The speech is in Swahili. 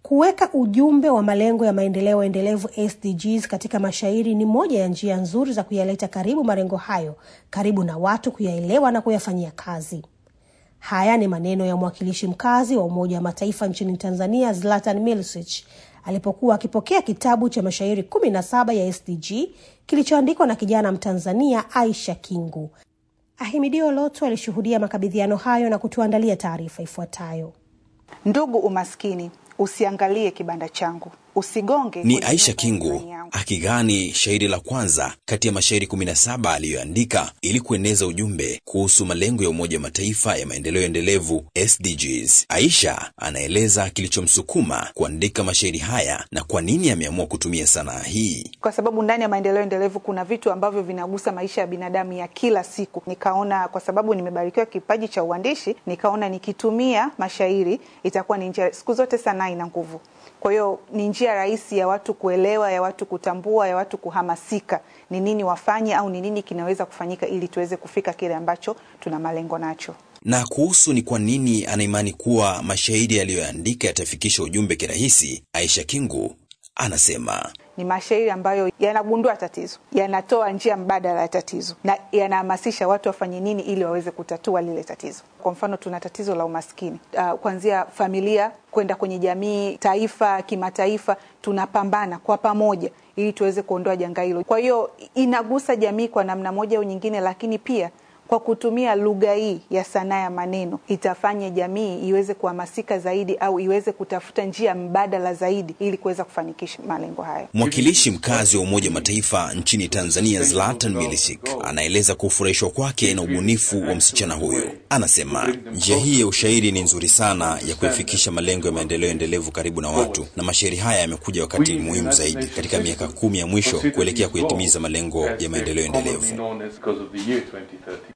Kuweka ujumbe wa malengo ya maendeleo endelevu SDGs katika mashairi ni moja ya njia nzuri za kuyaleta karibu malengo hayo, karibu na watu kuyaelewa na kuyafanyia kazi. Haya ni maneno ya mwakilishi mkazi wa Umoja wa Mataifa nchini Tanzania, Zlatan Milicic alipokuwa akipokea kitabu cha mashairi kumi na saba ya SDG kilichoandikwa na kijana Mtanzania Aisha Kingu. Ahimidio Loto alishuhudia makabidhiano hayo na kutuandalia taarifa ifuatayo. Ndugu umaskini, usiangalie kibanda changu, usigonge. Ni Aisha Kingu akigani shairi la kwanza kati ya mashairi 17 aliyoandika ili kueneza ujumbe kuhusu malengo ya Umoja wa Mataifa ya maendeleo endelevu SDGs. Aisha anaeleza kilichomsukuma kuandika mashairi haya na kwa nini ameamua kutumia sanaa hii. Kwa sababu ndani ya maendeleo endelevu kuna vitu ambavyo vinagusa maisha ya binadamu ya kila siku. Nikaona kwa sababu nimebarikiwa kipaji cha uandishi, nikaona nikitumia mashairi itakuwa ni njia. Siku zote sanaa ina nguvu kwa hiyo ni njia rahisi ya watu kuelewa, ya watu kutambua, ya watu kuhamasika ni nini wafanye au ni nini kinaweza kufanyika ili tuweze kufika kile ambacho tuna malengo nacho. Na kuhusu ni kwa nini anaimani kuwa mashairi aliyoandika yatafikisha ujumbe kirahisi, Aisha Kingu anasema ni mashairi ambayo yanagundua tatizo, yanatoa njia mbadala ya tatizo na yanahamasisha watu wafanye nini ili waweze kutatua lile tatizo. Kwa mfano, tuna tatizo la umaskini uh, kuanzia familia kwenda kwenye jamii, taifa, kimataifa, tunapambana kwa pamoja ili tuweze kuondoa janga hilo. Kwa hiyo inagusa jamii kwa namna moja au nyingine, lakini pia kwa kutumia lugha hii ya sanaa ya maneno itafanya jamii iweze kuhamasika zaidi au iweze kutafuta njia mbadala zaidi ili kuweza kufanikisha malengo hayo. Mwakilishi mkazi wa Umoja wa Mataifa nchini Tanzania, Zlatan Milicic, anaeleza kufurahishwa kwake na ubunifu wa msichana huyo. Anasema njia hii ya ushairi ni nzuri sana ya kuifikisha malengo ya maendeleo endelevu karibu na watu, na mashairi haya yamekuja wakati muhimu zaidi katika miaka kumi ya mwisho kuelekea kuyatimiza malengo ya maendeleo endelevu.